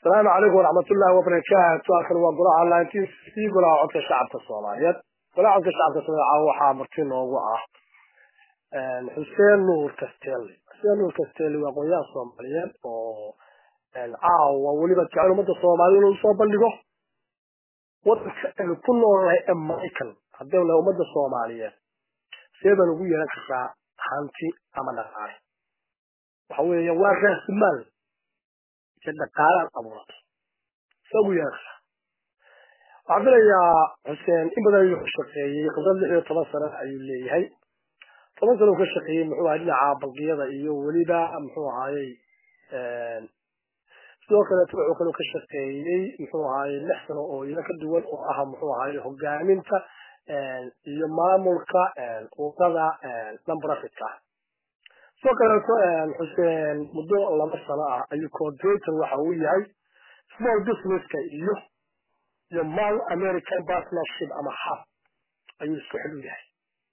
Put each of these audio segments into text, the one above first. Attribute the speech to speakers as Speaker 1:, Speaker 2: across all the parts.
Speaker 1: asalaamu calaykum waraxmatullaahi wabarakaatu halkan waa golaha nineteen sixty golaha codka shacabka soomaaliyeed golaha codka shacabka soomaaliya waxaa marti noogu ah xuseen nuur kastelli xuseen nuur kastelli waa aqoonyahan soomaaliyeed oo caawa weliba jecel ummadda soomaaliyed inuu soo bandhigo wadanka aynu ku noolnahay ee maraykan haddaynu nahay ummadda soomaaliyeed see baan ugu yeelan kartaa hanti ama dhaqaale waxa weeya waa raasimaal iyo dhaqaalaad abuurato see ugu yeelan kartaa waxaan filayaa xuseen in badan ayuu ka shaqeeyey khibrad lix iyo toban sano ayuu leeyahay toban sano uu ka shaqeeyey muxuu ahay dhinaca bangiyada iyo weliba muxuu ahaayey sidoo kaleeto wuxuu kaloo ka shaqeeyey muxuu ahaayey lix sano oo iyana ka duwan oo ah muxuu ahaayey hogaaminta iyo maamulka urada non-profitka sidoo kaleeto xuseen muddo laba sano ah ayuu coordinator waxa uu yahay small businesska iyo iyo mal american partnership ama hub ayuu isku xil u yahay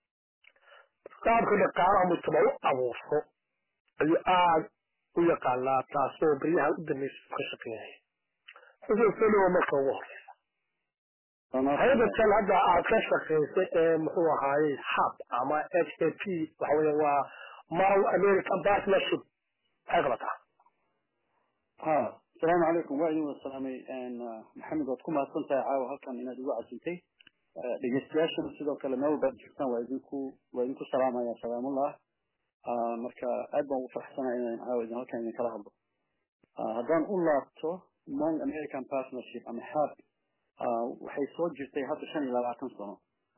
Speaker 1: qaabka dhaqaalaha mujtama u abuurto ayuu aada u yaqaanaa taasoo baryahan u dambaysa ka shaqeynaya xuseen salowa marka ugu horeysa hay-adatan hadda aad ka shaqaysay ee muxuu ahaayey hub ama h a p waxa weya waa mal american partnership maxay qabataa
Speaker 2: ha asalaamu calaykum waa idin wada salaamay maxamed waad ku mahadsan tahay caawa halkan inaad igu casintay dhegeystayaashana sidoo kale meel walbaad joogtaan waa idinku waa idinku salaamaya salaamullah marka aad baan ugu farxsanaya inaan caawa idin halkan idin kala hadlo haddaan u laabto mong american partnership ama hab waxay soo jirtay hadda shan iyo labaatan sano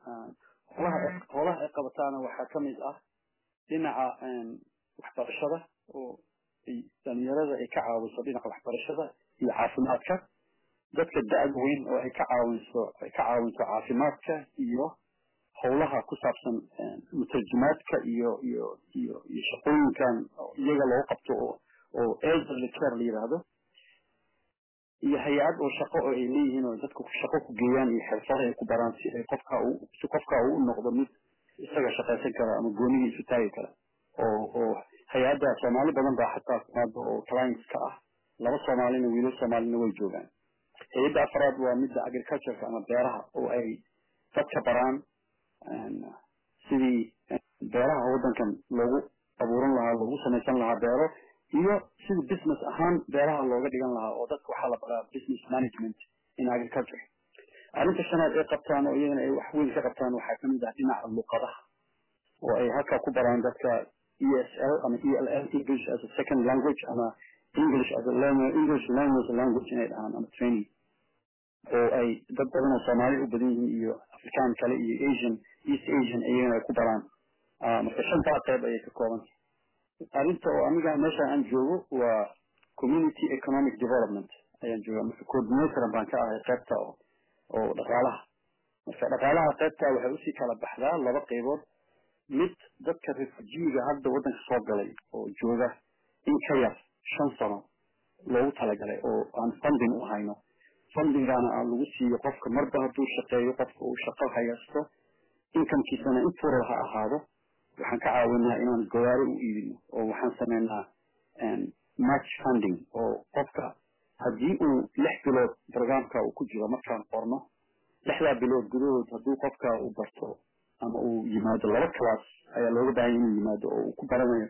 Speaker 2: holaha ay qabataana waxaa ka mid ah dhinaca waxbarashada oo dhalinyarada ay ka caawiso dhinaca waxbarashada iyo caafimaadka dadka da-da weyn oo ay ka caawinso ay ka caawinto caafimaadka iyo howlaha ku saabsan mutarjumaadka iyo iyo iyo iyo shaqooyinkan iyaga loogu qabto oo oo elderly care la yidhaahdo iyo hay-ad oo shaqo oo ay leeyihiin oo dadku shaqo ku geeyaan iyo xirfado ay ku baraan si ay qofka uu si qofka uu u noqdo mid isaga shaqaysan kara ama goonigii isu taagi kara oo oo hay-adda soomaali badan baa xataa timaado oo clients ka ah laba soomaalina wiilal soomaalina way joogaan hay-adda afraad waa midda agricultureka ama beeraha oo ay dadka baraan sidii beeraha waddankan loogu abuuran lahaa loogu samaysan lahaa beero iyo sidii business ahaan beeraha looga dhigan lahaa oo dadka waxaa la baraa business management in agriculture arrinta shanaad ay qabtaan oo iyagana ay wax weyn ka qabtaan waxaa kamid ah dhinaca luqadaha oo ay halkaa ku baraan dadka e s l ama e l l english as a second language ama english as a english language language inay dhahaan ama training oo ay dad badan oo soomaali u badan yihiin iyo afrikaan kale iyo asian east asian iyagana ay ku baraan marka shantaa qayb ayay ka koobanta arrinta oo aniga meesha aan joogo waa community economic development ayaan jooga marka coordinator baan ka ahay qaybta oo oo dhaqaalaha marka dhaqaalaha qaybta waxay usii kala baxdaa laba qaybood mid dadka refujiiga hadda waddanka soo galay oo jooga in ka yar shan sano loogu talagalay oo aan funding u hayno fundingana aan lagu siiyo qofka marba hadduu shaqeeyo qofka uu shaqo haysto inkamkiisana intuura ha ahaado waxaan ka caawinaa inaan gawaari u iibino oo waxaan sameynaa match funding oo qofka haddii uu lix bilood programka uu ku jiro markaan qorno lixdaa bilood gudahood hadduu qofka uu barto ama uu yimaado laba class ayaa looga baahanya inuu yimaado oo uu ku baranayo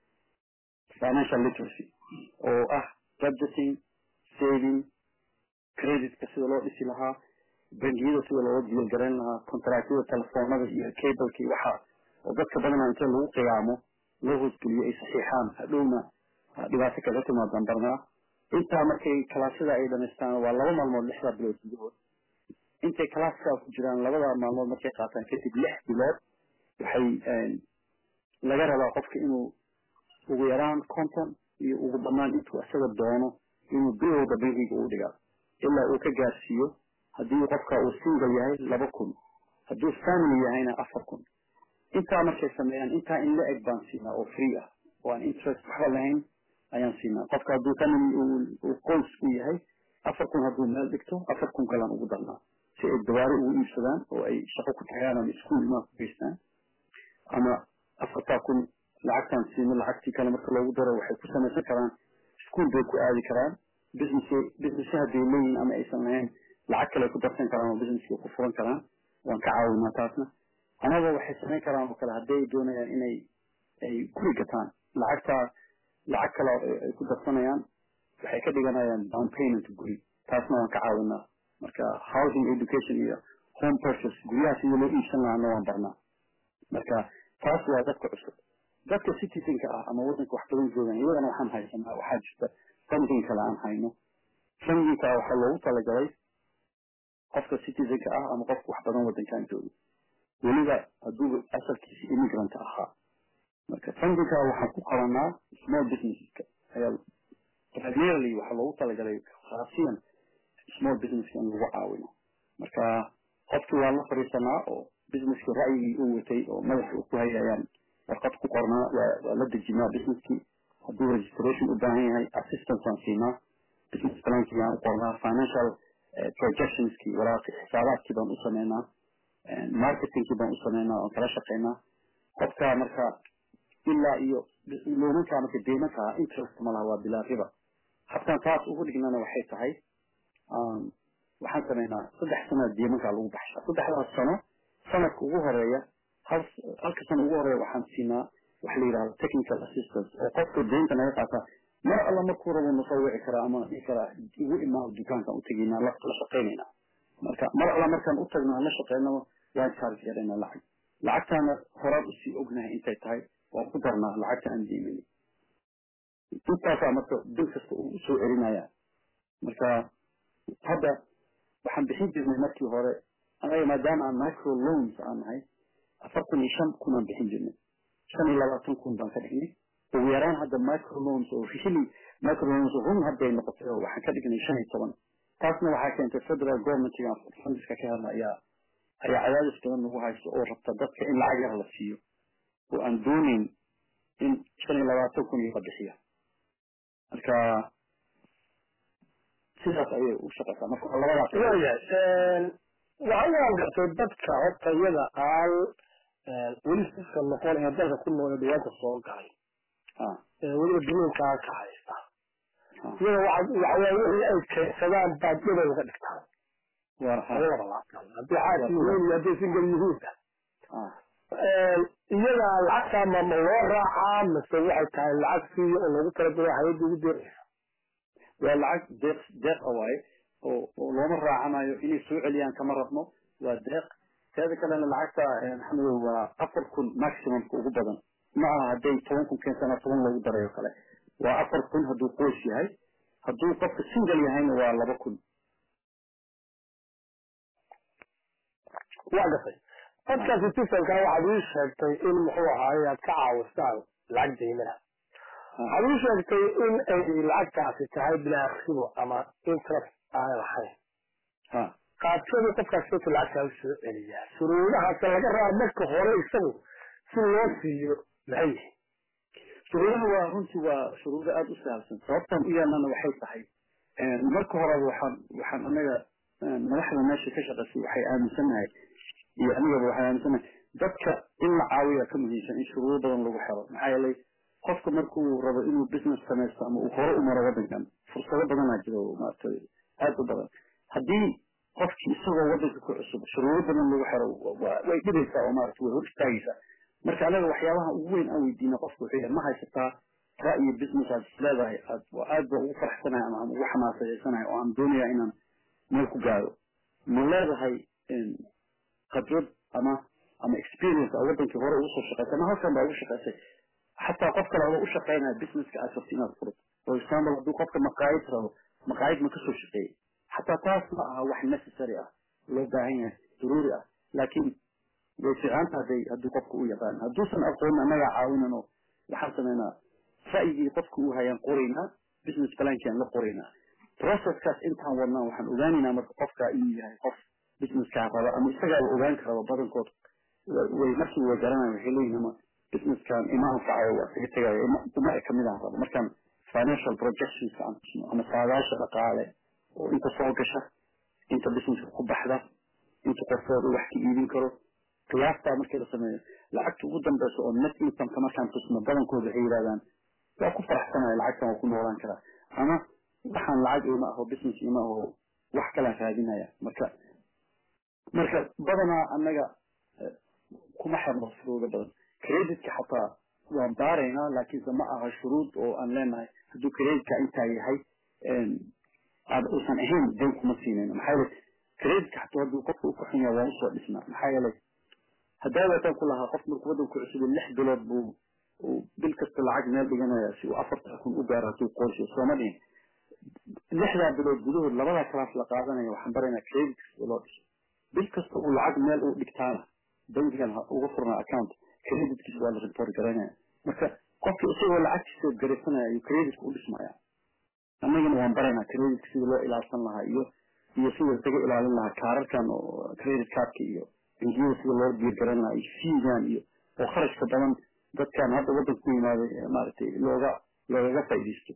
Speaker 2: financial literacy oo ah budgeting saving creditka sida loo dhisi lahaa bangiyada sida looga diilgarayn lahaa contractyada telefoonada iyo cableka iyo waxaa oo dadka badanaa inta lagu qiyaamo loo hoosgeliyo ay saxiixaan hadhowna dhibaato kaga timaadaan barnaa intaa markay kalaasyada ay dhamaystaan waa laba maalmood lixdaa bilood gudahood intay kalaaska ku jiraan labada maalmood markay qaataan kadib lix bilood waxay laga rabaa qofka inuu ugu yaraan conton iyo ugu dhammaan intuu isaga doono inuu bilowda bankiga uu dhigaa ilaa uu ka gaarsiiyo haddii qofka uu single yahay laba kun hadduu family yahayna afar kun intaa markay sameeyaan intaa in la eg baan siinaa oo free ah oo aan interest waxba lahayn ayaan siinaa qofka hadduu family uu qoys u yahay afar kun hadduu meel dhigto afar kun kalaan ugu darnaa si ay dawaari ugu iibsadaan oo ay shaqo ku tagaan ama iskuul imaa ku geystaan ama afartaa kun lacagtaan siino lacagtii kale marka loogu daro waxay ku samaysan karaan iskuul bay ku aadi karaan business business hadday leeyihin ama aysan lahayn lacag kale ku darsan karaan oo businesska ku furan karaan waan ka caawinaa taasna amaba waxay samayn karaan oo kale hadday doonayaan inay ay guri gataan lacagtaa lacag kale ay ku darsanayaan waxay ka dhiganayaan down payment guri taasna waan ka caawinaa marka housing education iyo home purchase guryaha sidii loo iibsan lahaana waan barnaa marka taas waa dadka cusub dadka citizenka ah ama waddanka wax badan joogan iyagana waxaan haysanaa waxaa jirta funding kale aan hayno fundingka waxaa loogu talagalay qofka citizenka ah ama qofka wax badan waddankan jooga weliba hadduu asalkiisa immigrant ahaa marka fundingka waxaan ku qabanaa small businesseska ayaa primarily waxaa loogu talagalay khaasiyan small businesska in lagu caawino marka qofkii waa la fadhiisanaa oo businesski ra'yigii uu watay oo madaxa uu ku hayayaan warqad ku qornaa waa la dejinaa businesskii hadduu registration u baahan yahay assistance aan siinaa business plankii baan u qornaa financial projectionskii walaaqi xisaabaadkii baan u sameynaa marketingkii baan u sameynaa oon kala shaqeynaa qofka marka ilaa iyo loomankaa marka deymankaa interest ma laha waa bilaa riba habkan taas ugu dhignana waxay tahay waxaan sameynaa saddex sanaa deymankaa lagu baxshaa saddexdaas sano sanadka ugu horeeya hal halka sano ugu horeeya waxaan siinaa waxa la yidhahda technical assistance oo qofka deynta naga qaata mar alla markuu rabo nasoo wici karaa ama dhihi karaa igu imaa dukaankan u tegaynaa la shaqaynaynaa marka mar alla markaan u tagno aan la shaqeynaba waan charge garaynaa lacag lacagtaana horaan usii ognahay intay tahay waan ku darnaa lacagta aan deymanin intaasaa marka bil kasta uu usoo celinaya marka hadda waxaan bixin jirnay markii hore anaga maadaama aan micro loans aan nahay afartan iyo shan kun aan bixin jirnay shan iyo labaatan kun baan ka dhignay ugu yaraan hadda micro loans oo really micro loans run hadday noqotay oo waxaan ka dhignay shan iyo toban taasna waxaa keentay federal governmentiga fundiska ka hadla ayaa ayaa cadaadis badan nagu haysto oo rabta dadka in lacag yar la siiyo oo aan doonayn in shan iyo labaatan kun iyo la bixiya marka sidaas ayay u shaqeysaa marka labadaas
Speaker 1: waayahay waxaan gartay dadka horta iyada aan weli siska noqon ee dalka ku nool ee dhibaata soo galay weliba dunuunkaa ka haysta iyada waxawaa wixii ay keensadaan baad dhibay uga dhigtaan labada laabtan haddii xaas yihiin iyo hadday singal yihiinba iyada lacagtaa ma ma loo raacaa mise waxay tahay lacag siiyo oo loogu talagalay hay-adda ugu deeraysa
Speaker 2: waa lacag deeq deeq waaye oo oo looma raacanayo inay soo celiyaan kama rabno waa deeq teeda kalena lacagta maxamedow waa afar kun maximumka ugu badan ma aha hadday toban kun keensana toban loogu darayo kale waa afar kun hadduu qoys yahay hadduu qofka single yahayna waa laba kun
Speaker 1: waa gatay dadka citizenka waxaad ii sheegtay in muxuu ahaaye aad ka caawisaan lacag daymana waxaad ii sheegtay in ay lacagtaasi tahay bilaa ribo ama interest aan lahayn qaabkeedu qofkaas sota lacagtaa usoo celiyaa shuruudahaas laga raar marka hore isagu si loo siiyo maxay yihiin
Speaker 2: shuruudaha waa runtii waa shuruudo aada u saabsan sababtan u yeelnana waxay tahay marka horeba waxaan waxaan anaga madaxda meesha ka shaqaysay waxay aaminsannahay iyo anigaba waxay aaminsannahay dadka in la caawiya ka muhiimsan in shuruudo badan lagu xero maxaa yeelay qofka markuu rabo inuu business samaysto ama uu hore u maro waddankan fursado badanaa jiro maaragtay aada u badan haddii qofkii isagoo waddanka ku cusub shuruudo badan lagu xero way dhibaysaa oo maaragtay way hor istaagaysaa marka anaga waxyaabaha ugu weyn aan weydiina qofka wuxuu yahay ma haysataa ra'yi business aad isleedahay aad aad ba ugu faraxsanahay ama ugu xamaasadeysanahay oo aan doonaya inaan meel ku gaaro ma leedahay khibrad ama ama experience oo wadankii hore ugu soo shaqaysay ama halkan baa ugu shaqaysay xataa qof kale oo u shaqaynaya businesska aad rabto inaad furto for example hadduu qofka maqaayid rabo maqaayid ma kasoo shaqeeyey xataa taas ma aha wax necessary ah loo baahan yahay daruuri ah laakiin way fiicanta hadday hadduu qofka u yaqaan hadduusan aqoonin annagaa caawinan oo waxaan sameynaa ra'yigii qofka uu hayaan qoraynaa business plankii aan la qoraynaa processkaas intaan wadnaa waxaan ogaanaynaa marka qofka inuu yahay qof businesskaa raba ama isagaaba ogaan karaba badankood way markii way garanayan waxay leeyihin ama businesskan ima anfacayo waa isaga tegayo uma e kamid aan rabo markaan financial projectionska aan tusno ama saadaasha dhaqaale oo inta soo gasha inta businesska ku baxda inta qofkooda wax ka iibin karo qiyaastaa markii la sameeyo lacagta ugu dambeysa oo net incomeka markaan tusno badankooda waxay yidhahdaan waa ku faraxsanaya lacagtan waa ku noolaan karaa ama waxaan lacag ima aho business ima aho wax kalaan raadinaya marka marka badanaa annaga kuma xirno shuruudo badan creditka xataa waan baaraynaa laakiinse ma aha shuruud oo aan leenahay hadduu creditka intaa yahay aad uusan ahayn dayn kuma siinayno maxaa yeele creditka xataa hadduu qofka u kaxun yahay waan usoo dhisnaa maxaa yeelay haddaa waataan ku lahaa qof markuu waddanku cusubay lix bilood buu uu bil kasta lacag meel dhiganaya si uu afartan kun u gaaro hadduu qorshiyo sooma dhihin lixdaa bilood gudahood labadaa kalaas la qaadanaya waxaan baraynaa credit sida loo dhiso bil kasta uu lacag meel uu dhigtaana bankigan uga furnaa account creditkiisa waa la report garanaya marka qofki isagoo lacagtiisa garaysanaya ayuu creditka u dhismaya annagana waan baraynaa creditka sida loo ilaalsan lahaa iyo iyo sida isaga ilaalin lahaa kaararkan oo credit cardka iyo bangiyada sida loo diirgaran lahaa iyo fiigan iyo oo kharashka badan dadkan hadda waddanka ku yimaaday maaragtay looga loogaga faa'iidaysto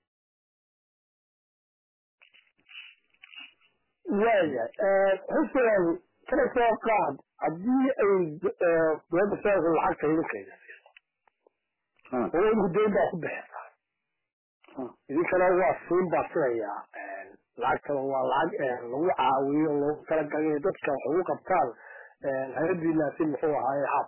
Speaker 1: waayahay xuseen kana soo qaad haddii ay dowladda federaalka lacagta idinkeeda siiso oo idinku deyn baa ku bixisa idinkana waa siin baa sidayaa lacagtana waa lacag lagu caawiyo loogu talagalay dadka wax ugu qabtaan hay-adiinaasi muxuu ahaaye hab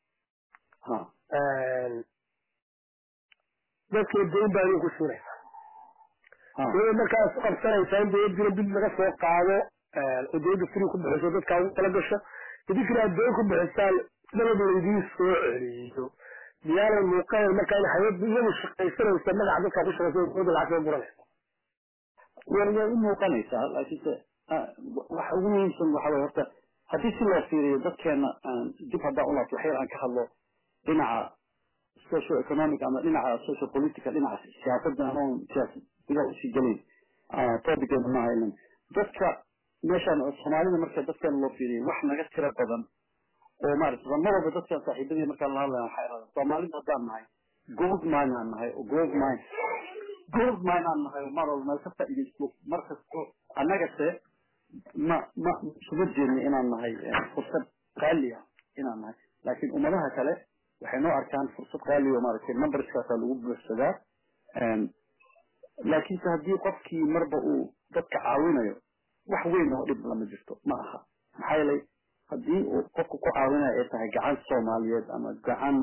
Speaker 1: dadkii deyn baa idinku siinaysa dowladda markaa isku qabsanaysaa in dowladdiina dib laga soo qaado oo dowladda free ku bixiso dadkaa ugu tala gasho idinkina aad deyn ku bixisaan dalab laydiin soo celiyo miyaanay muuqayn markaa in hay-adda iyadu shaqaysanaysa magaca dadkaa ku shaqaysa dowladda lacag soo buranaysa
Speaker 2: way way u muuqanaysaa laakiinse waxa ugu muhiimsan waxa way horta haddii si loo fiiriyo dadkeena dib haddaan u laabto waxyar aan ka hadlo dhinaca social economic ama dhinaca social political dhinaca siyaasadda ama siyaasad gudaha usii gelayn topiceena ma haynan dadka meeshaan soomaalida marka dadkeena loo fiiriyo wax naga tira badan oo maarata mar walba dadkan saaxiibadii markaan la hadlaya waxay ahaada soomaalida haddaan nahay gold mine aan nahay oo gold mine gold mine aan nahay mar walba meel ka faa'iidaysto markasto annagase ma ma isuma jeedno inaan nahay fursad qaali ah inaan nahay laakiin ummadaha kale waxay noo arkaan fursad qaali oo maaragtay numberskaasaa lagu buuxsadaa laakiinse haddii qofkii marba uu dadka caawinayo wax weyn oo dhib lama jirto ma aha maxaa yeelay haddii uu qofku ku caawinayo ay tahay gacan soomaaliyeed ama gacan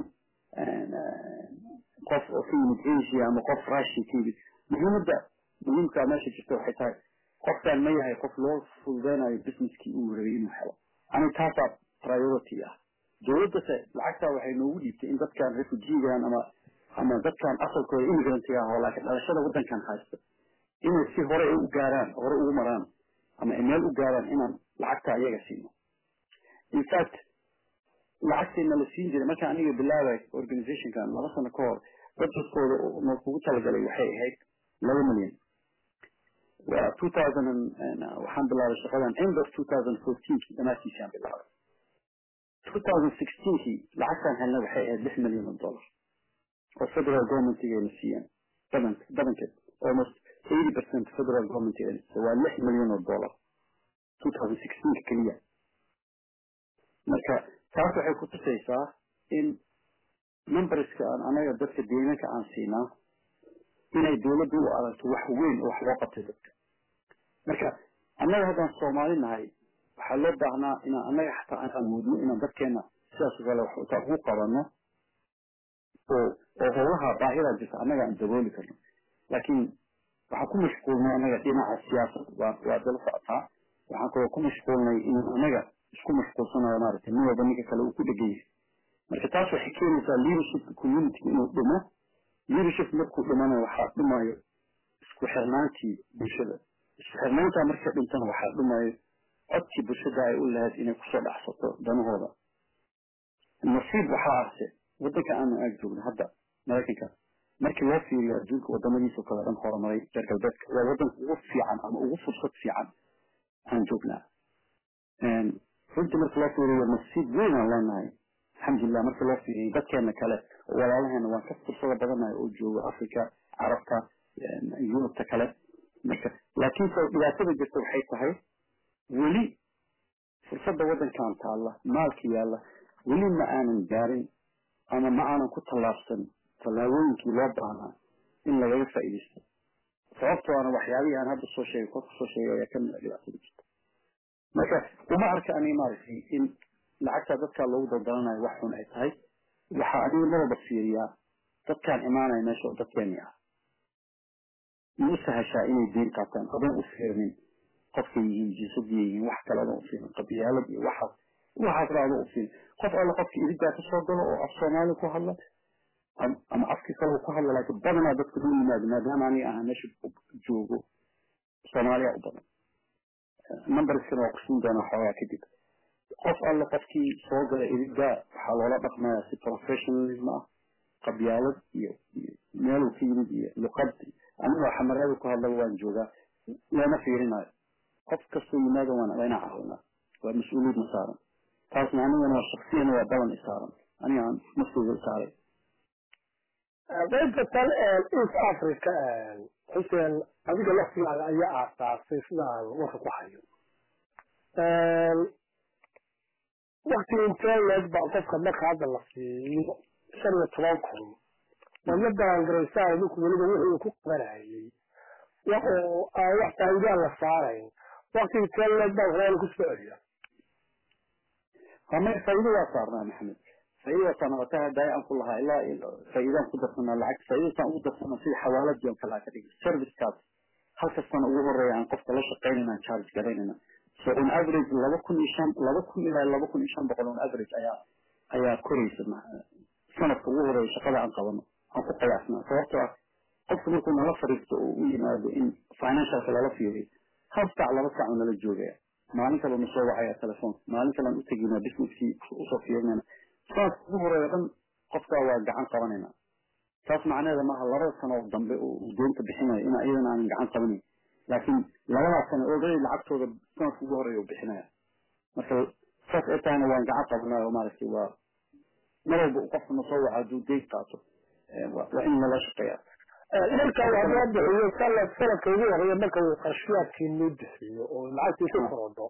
Speaker 2: qof oo ka yimid asia ama qof russia ka yimid muhiimadda muhiimkaa meesha jirta waxay tahay qofkan ma yahay qof loo fududeynayo businesskii uu rabay inuu helo ani taasaa priority ah dowladdase lacagtaa waxay noogu dhiibtay in dadkan refugeegan ama ama dadkan asalkooda immigrantiga ah oo laakiin dhalashada waddankan haysta inay si hore u gaaraan hore ugu maraan ama ay meel u gaaraan inaan lacagta iyaga siino in fact lacagteena la siin jiray markaan aniga bilaabay organizationkan laba sano ka hor budgetkooda noo kugu talagalay waxay ahayd laba milyan waa two thousand waxaan bilaabay shaqadan end of two thousand fourteenkii dhammaadkiisaan bilaabay two thousand sixteenkii lacagtaan helna waxay ahayd lix milyan oo dollar oo federal governmentigayna siiyeen badan badankeed almost eighty percent federal governmentigayna siiyeen waa lix milyan oo dollar two thousand sixteenka keliya marka taas waxay ku tusaysaa in numberska aan anaga dadka deegaanka aan siinaa inay dowladdu u aragto wax weyn oo wax loo qabtay dadka marka annaga haddaan soomaali nahay waxaa loo baahnaa inaan annaga xataa aan awoodno inaan dadkeena sidaas oo kale waxta ugu qabanno oo oo howlaha baahidaa jirta annaga aan dabooli karno laakiin waxaan ku mashquulnay annaga dhinaca siyaasad waa waa dala socotaa waxaan kaloo ku mashquulnay in annaga isku mashquulsanayo maaragtay nin walba ninka kale uu ku dhegan yahay marka taas waxay keenaysaa leadership community inuu dhimo leadership markuu dhimana waxaa dhimayo isku xirnaantii bulshada isku xirnaantaa marka dhintana waxaa dhimayo codkii bulshada ay u lahayd inay kusoo dhacsato danahooda nasiib waxaa ahse waddanka aanu aag joogno hadda maraykanka markii loo fiiriyo adduunka wadamadiisa kale dhan horumaray reer galbeedka waa waddanka ugu fiican ama ugu fursad fiican aan joognaa runtii marka loo fiiriyo nasiib weyn aan leenahay alxamdulilah marka loo fiiriyo dadkeena kale oo walaalaheena waan ka fursado badanahay oo jooga africa carabta yurubta kale marka laakiinse dhibaatada jirta waxay tahay weli fursadda waddankan taalla maalka yaalla weli ma aanan gaarin ama ma aanan ku tallaabsan tallaabooyinkii loo baahnaa in lagaga faa'iidaysto sababtoo ana waxyaabihii aan hadda soo sheegay kor kusoo sheegay ayaa kamid a dhibaatada jirta marka uma arka ani maaragtay in lacagta dadkaa loogu daldalanayo wax xun ay tahay waxaa adiga marwalba fiiriyaa dadkaan imaanaya meesha oo dadkeeni ah ma u sahashaa inay diin qaataan adoon u fiirinin qofkay yihiin jinsadiya yihiin wax kale adoon u fiirin qabiyaalad iyo waxaas waxaas ba adoon u fiirin qof alla qofka iridaa kasoo galo oo af soomaali ku hadla ama afkii kale ku hadla laakiin badanaa dadka loo yimaado maadaama aniga ahaa meesha joogo soomaaliya u badan numberskana waa kusiin doonaa xoogaa kadib qof alla qofkii soo gala iridaa waxaa loola dhaqmayaa si professionalism ah qabyaalad iyo meeluu ka yimid iyo luqad anigoo xamarada ku hadlaba waan joogaa looma fiirinayo qof kastoo yimaado waan waa inaan caawinaa waa mas-uuliyad na saaran taasna anigana waa shaksiyana waa balan isaaran aniga aan nafteyda isaaray
Speaker 1: qaybta tan east africa xuseen adiga laftigaaga ayaa aasaasay sidaan warka ku hayo wakti intee leeg baa qofka marka hadda la siiyo shan iyo toban kun wadla balangaraysaa idinku weliba wixii uu ku qabanayay oo aan wax faa'iidaan la saarayn wakti intee leeg baa waxyaala ku soo celiya
Speaker 2: ama faa'iido waa saarnaa maxamed faa'iido waa saarnaa wataa hadda aan ku lahaa ilaa faa'iidaan ku darsanaa lacag faa'iidasaan ugu darsanaa sida xawaaladii oo kale ka dhigay servicekaas halka sano ugu horeeya aan qofka la shaqaynayna aan charge garaynayna so on average laba kun iyo shan laba kun ilaa laba kun iyo shan boqol on average ayaa ayaa koraysa sanadka ugu horeeya shaqada aan qabano aan ku qiyaasnaa sababtoo ah qofka markuu nala fariisto oo u yimaado in financialka lala fiiriyo hal saac laba saac oo nala joogaya maalin kale na soo wacaya telefoon maalin kale aan u teginaa businesskii usoo fiirinayna sanadka ugu horeeya dhan qofkaa waa gacan qabanayna taas macnaheeda maaha labada sano oo dambe oo deynta bixinayo in iyadana aanan gacan qabanayn laakiin labadaas sano already lacagtooda sanadka ugu horeeya u bixinaya marka saas ay tahayna waan gacan qabanaya oo maaragtay waa mar walba qofka na soo waca hadduu deyn qaato waa in nala shaqeeya
Speaker 1: marka waa loo bixiyo sanad sanadka ugu horeeya marka uu qarshiyaadkii noo bixiyo oo lacagtii ku korodho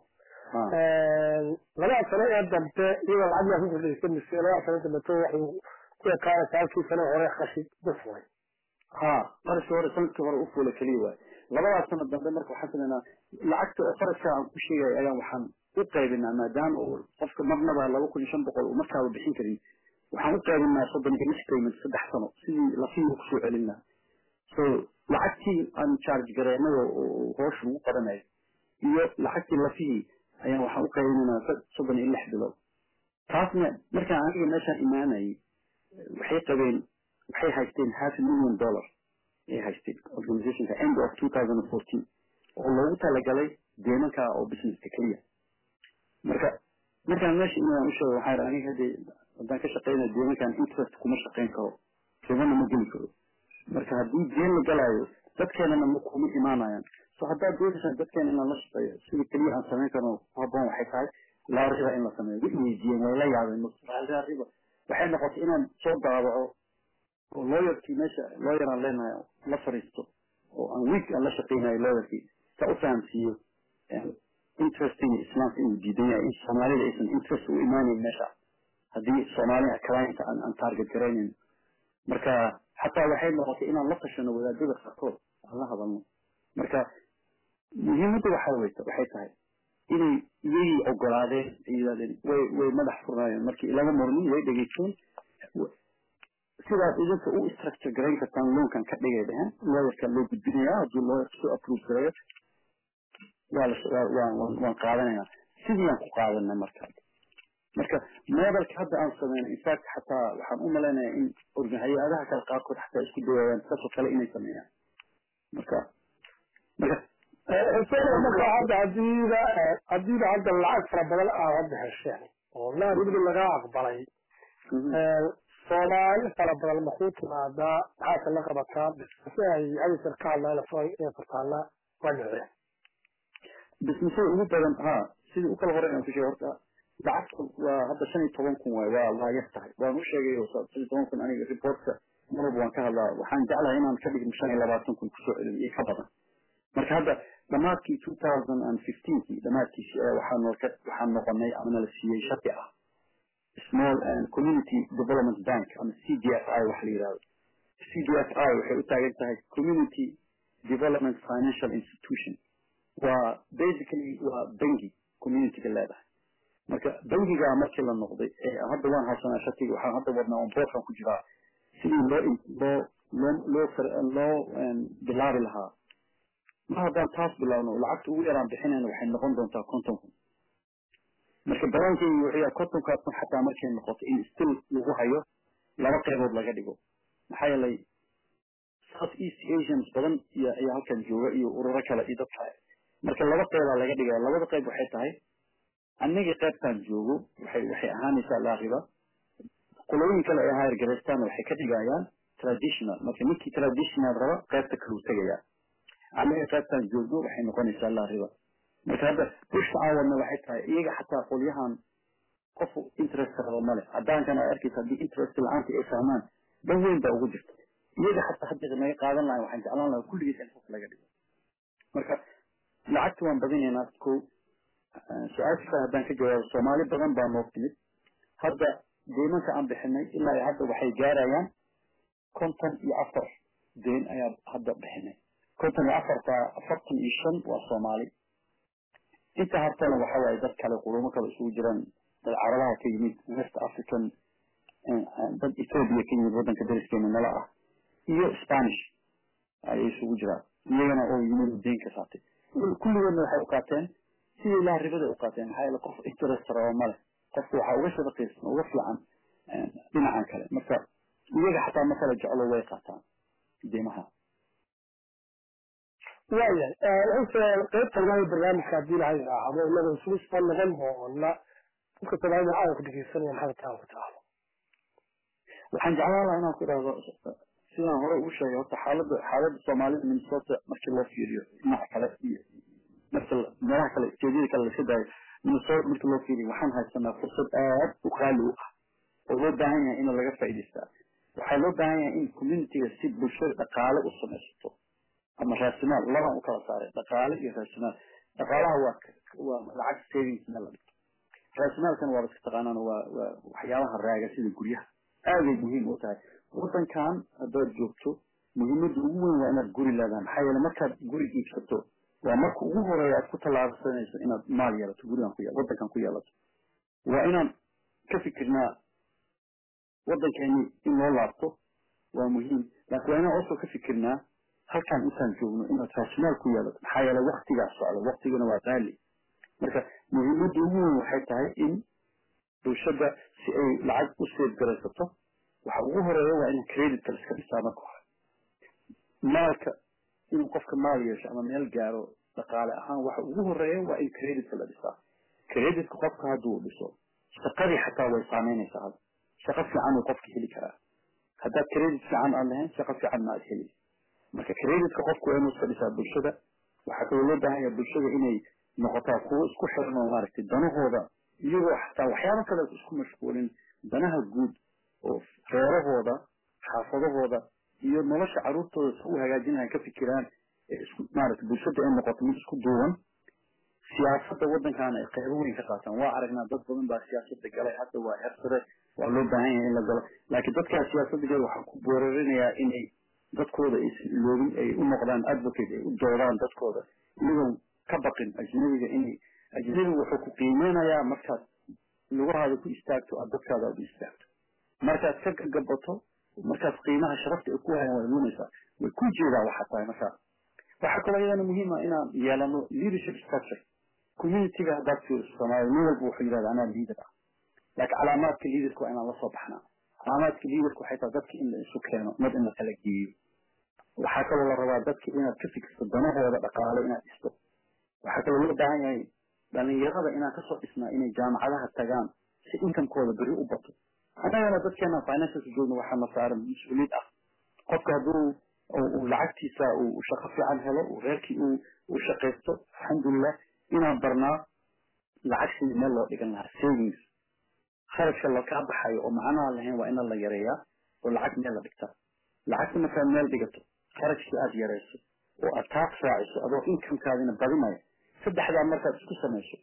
Speaker 1: labada sano ee dambe iyadoo lacag yaa ku kordhaysa mise labada sano dambeto waxuu ku ekaanaysa halkii sano hore qashi ku furay
Speaker 2: ha qarashii hore sanadkii hore u fuula keliya waay labadaas sano dambe marka waxaan sameynaa lacagta oo qarashka aan ku sheegay ayaan waxaan u qaybinaa maadaama uu qofka marnaba laba kun iyo shan boqol uu markaaba bixin karin waxaan u qaybinaa soddon iyo lix payment saddex sano sidii lafihii kusoo celin lahaa so lacagtii aan charge gareynay oo hoosha lagu qabanayo iyo lacagtii lafihii ayaan waxaan u qaybinaynaa soddon iyo lix bilood taasna markaan aniga meeshaan imaanayay waxay qabeen waxay haysteen half a million dollar ay haysteen organizationka end of two thousand and fourteen oo loogu talagalay deemanka oo businesska keliya marka markaan meesha inaan u sheego waxaan aniga hadii haddaan ka shaqeynayo deemankan interest kuma shaqeyn karo ribana ma geli karo marka haddii deen la galaayo dadkeenana ma kuma imaanayaan so haddaad doonaysaa dadkeena inaan la shaqeeyo sida keliya aan samayn karno ku habboon waxay tahay laa riba in la sameeyo way weydiiyeen way la yaabeen laa riba waxay noqotay inaan soo daabaco oo lawyerkii meesha lawyer aan leenahay la fariisto oo aan week aan la shaqeynayo lawyerkii sa u fahamsiiyo interesting islaamka inuu diidan yahay in soomaalida aysan interest u imaaneyn meesha haddii soomaaliha clienta aan aan target garaynayn marka xataa waxay noqotay inaan la tashano wadaadada qaarkood aan la hadalno marka muhiimadda waxaa weyta waxay tahay inay iyagii ogolaadeen ay yidhahdeen way way madax furnaayeen markii lama mormin way dhegeysteen sidaad idinka u structure garayn kartaan loonkan ka dhigay dheheen lawyerka loo gudbinayaa haddii lawyerka soo approve gareeyo waa la waan qaadanaynaa sidii aan ku qaadanay marka marka modelka hadda aan sameyno infact xataa waxaan u malaynayaa in hay-adaha kale qaarkood xataa isku dayayaan saasoo kale inay sameeyaan marka marka
Speaker 1: marka hadda hadiiba hadiiba hadda lacag fara badan aad hadda hesheen oo naar weliba laga aqbalay soomaali fara badan makuu timaadaa maxaase la qabataa si ay hadisar ka hadlaan inay furtaana waa noocee
Speaker 2: bisnisada ugu badan ha sidii u kala hore inaan ku sheego horta lacagta waa hadda shan iyo toban kun waay waa waa yar tahay waan u sheegay shan iyo toban kun aniga reportka mar walba waan ka hadlaa waxaan jeclahay inaan ka dhigno shan iyo labaatan kun kusoo celin iyo ka badan marka hadda dhamaadkii two thousand and fifteenkii dhamaadkiisii ayaa waxaa noolka waxaan noqonay ama nala siiyey shardi ah small and community development bank ama c d f i wax la yidhahdo c d f i waxay u taagan tahay community development financial institution waa basically waa bangi communityga leedahay marka bangigaa markii la noqday hadda waan haysanaa shatiga waxaan hadda wadnaa on boardkan ku jiraa sidii loo loo loo loo loo bilaabi lahaa mar haddaan taas bilaabno lacagta ugu yaraan bixinayna waxay noqon doontaa konton kun marka balaankeygi wuxuu yahay kontonkaas kun xataa markay noqoto in still lagu hayo laba qaybood laga dhigo maxaa yeelay south east asians badan iyo ayaa halkan jooga iyo ururo kale iyo dad kale marka laba qeybaa laga dhigaya labada qayb waxay tahay anigii qaybtaan joogo waxay waxay ahaanaysaa laariba qolooyin kale ee higher gareystaana waxay ka dhigayaan traditional marka ninkii traditional raba qaybta kaluu tegaya aniga qaybtaan joogno waxay noqonaysaa laariba marka hadda bushka aan wadna waxay tahay iyaga xataa qolyahan qof interest raba male caddaankan aad arkaysa haddii interest la-aanta ay fahmaan dan weyn baa ugu jirta iyaga xataa haddii naga qaadan lahay waxaan jeclaan lahaa kulligiis in qof laga dhigo marka lacagta waan badinaynaa ko su-aasha haddaan ka jawaabo soomaali badan baa noo timid hadda deymanka aan bixinay ilaa iyo hadda waxay gaarayaan konton iyo afar deyn ayaa hadda bixinay konton iyo afarta afartan iyo shan waa soomaali inta hartana waxa waaye dad kale qurumo kale isugu jiraan dad carabaha ka yimid west african dad ethoobia ka yimid waddanka dariskeena nala ah iyo spanish ayay isugu jiraan iyagana oo yimid deyn ka saatay kulligoodna waxay u qaateen sidii ilaha ribada u qaateen maxaa yeele qof interest raba male qofku waxaa uga shadaqaysan uga fiican dhinacan kale marka iyaga xataa ma kala jeclo way qaataan deymaha
Speaker 1: waayahay wuxuuse qaybtan waayo barnaamijka haddii lahay raacdo inaga isugu soo noqon doona dadka soomaalida caalamka dhegeysanaya maxaad taan ku taahdo
Speaker 2: waxaan jeclaan lahaa inaan ku idhaahdo sidaan hore ugu sheegay horta xaaladda xaaladda soomaalida minnesota markii loo fiiriyo dhinaca kale iyo marka meelaha kale jeediyada kale laska daayo minnesota markii loo fiiriyo waxaan haysanaa fursad aad u qaali u ah oo loo baahan yahay in laga faa'iidaystaa waxaa loo baahan yahay in communityga si bulshada dhaqaale u samaysato ama raasimaal labaan u kala saaray dhaqaale iyo raasimaal dhaqaalaha waa waa lacag savings meel la dhigto raasimaalkana waa iska taqaanaan waa waa waxyaabaha raaga sida guryaha aaday muhiim u tahay waddankan haddaad joogto muhiimadda ugu weyn waa inaad guri leedahay maxaa yeele markaad guri iibsato waa marka ugu horeeya aad ku tallaabsanayso inaad maal yeelato gurigan ku waddankan ku yeelato waa inaan ka fikirnaa waddankeeni in loo laabto waa muhiim laakiin waa inaan also ka fikirnaa halkan intaan joogno inaad raasimaal ku yeelato maxaa yeele waktigaa socda waktigana waa qaali marka muhiimadda ugu weyn waxay tahay in bulshada si ay lacag u seed garaysato waxa ugu horeeya waa in creditka laiska dhisaa marka hore maalka inuu qofka maal yeesho ama meel gaaro dhaqaale ahaan waxa ugu horeeya waa in creditka la dhisaa creditka qofka hadduu dhiso shaqadii xataa way saameynaysaa hadda shaqo fiican uu qofka heli karaa haddaad credit fiican aan lahayn shaqo fiican ma aad heli marka creditka qofku waa inuu iska dhisaa bulshada waxaa kaloo loo baahan yahay bulshada inay noqotaa kuwo isku xiran oo maaragtay danahooda iyagoo xataa waxyaabo kale isku mashquulin danaha guud oo reerahooda xaafadahooda iyo nolosha caruurtooda si u hagaajinayan ka fikiraan isku maaragtay bulshada ay noqoto mid isku duuban siyaasadda waddankaana ay qaybo weyn ka qaataan waa aragnaa dad badan baa siyaasadda galay hadda waa hersare waa loo baahan yahay in la galo laakiin dadkaa siyaasadda gala waxaa ku boorarinayaa inay dadkooda aysan iloobin ay u noqdaan advocate ay u doodaan dadkooda iyagoon ka baqin ajnabiga inay ajnabiga wuxuu ku qiimeynayaa markaad lugahaada ku istaagto aad dadkaada aad u istaagto markaad ka gagabato markaas qiimaha sharafta ay ku hayaan way lumaysaa way ku jeedaa waxaa tahay markaa waxaa kaloo iyadana muhiim ah inaan yeelano leadership structure communityga haddaad fiiriso soomaaliya nin walba wuxuu yidhahda anaa leader ah laakiin calaamaadka leaderka waa inaan la soo baxnaa calaamaadka leaderka waxay tahay dadka in la isu keeno mad in la kala geeyo waxaa kaloo la rabaa dadka inaad ka fikirto danahooda dhaqaale inaad dhisto waxaa kaloo loo baahan yahay dhalinyarada inaan kasoo dhisnaa inay jaamacadaha tagaan si inkamkooda beri u bato annagana dadkeena financialka joogna waxaa na saaran mas-uuliyad ah qofka hadduu uu lacagtiisa uu shaqo fiican helo uu reerkii uu uu shaqaysto alxamdulilah inaan barnaa lacag sidii meel loo dhigan lahaa savings kharashka lakaa baxayo oo macnaha lahayn waa ina la yareeyaa oo lacag meel la dhigtaa lacagta markaad meel dhigato kharashkii aad yarayso oo aad taas raaciso adoo inkamkaadina badinaya saddexdaa markaad isku samayso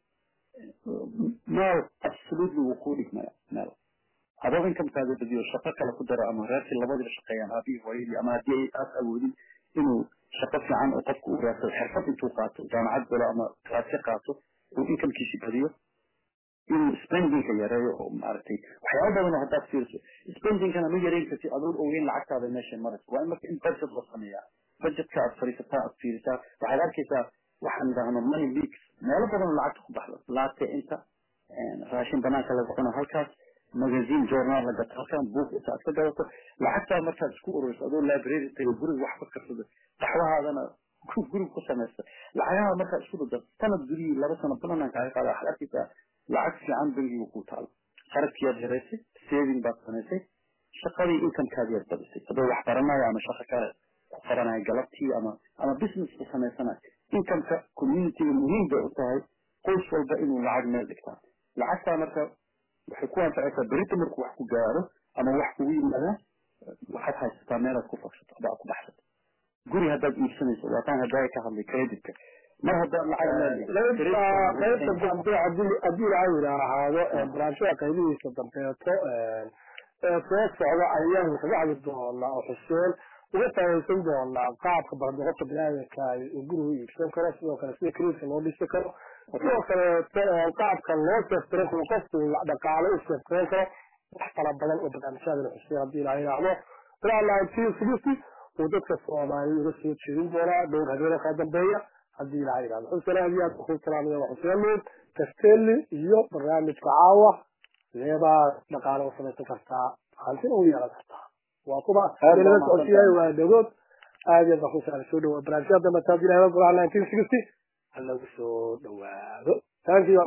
Speaker 2: meel absolutely wuu kuu dhigmaya meel adoo inkamkaada badiyo shaqo kale ku daro ama reerkii labadiiba shaqeeyaan aabihii hooyadii ama haddii aad awoodin inuu shaqo fiican oo qofku u raadsado xirfad intuu qaato jaamacad galo ama klaasya qaato uu inkamkiisi badiyo inuu spendingka yareeyo oo maaragtay waxyaaba badan oo haddaad fiiriso spendingkana ma yareyn kartid adoon ogeyn lacagtaada meeshay marayso waa in marka in budget la sameeyaa budgetka aad fariisataa aad fiirisaa waxaad arkaysaa waxaan idhaahno money leaks meelo badan oo lacagta ku baxda laate inta raashin banaanka laga cuno halkaas magazine journal la gato halkan book inta aad ka gadato lacagtaa markaad isku ururiso adoo library tago guriga wax ka karsado qaxwahaadana guriga ku samaysta lacagaha markaad isku dada sanad gurihii laba sano banaanaan kaaga qaada waxaad arkaysaa lacag fiican bangiga ku taalo kharashkiyaad yaraysay saving baad samaysay shaqadii inkamkaad yar badisay adoo wax baranayo ama shaqo kale ku qoranayo galabtii ama ama business ku samaysanayo inkamka communityga muhiim bay u tahay qoys walba inuu lacag meel dhigtaa lacagtaa marka waxay ku anfacaysaa berita markuu wax ku gaaro ama wax kugu yimaadaan waxaad haysataa meelaad ku faksato ama aad ku baxsato guri haddaad iibsanayso waataan haddaa ka hadlay creditka mar haddaad lacag
Speaker 1: qaybta dambe haddii ilaa yidhaahaado barnaamijyada qaybihiisa dambeeto ee soo socda ayaan kaga hadli doonaa oo xuseen uga faahaysan doonaa qaabka bardoqofka biniaadanka uu gurigu iibsan karo sidoo kale sida kariirka loo dhisi karo sidoo kaleeto qaabka loo seeftiran karo qofku dhaqaale u seeftiran karo wax fara badan oo barnaamijyadan xuseen haddii ilaa yidhaahdo ilaa nineteen sixty uu dadka soomaaliya uga soo jeedin doonaa dhowr habeenoo kala dambeeya haddii ilaha yidhahdo xuseen aad iyo aad ku salaamaya waa xuseen nuur castelli iyo barnaamijka caawa leebaa dhaqaale u samaysan kartaa hantina u yeelan kartaa waa kuba laga socodsiyayo waa dhagood aad iyo aad baan ku salaamay soo dhawaad barnaamijyada dambe taad ilahay golaha nineteen sixty ha lagu soo dhawaado thank you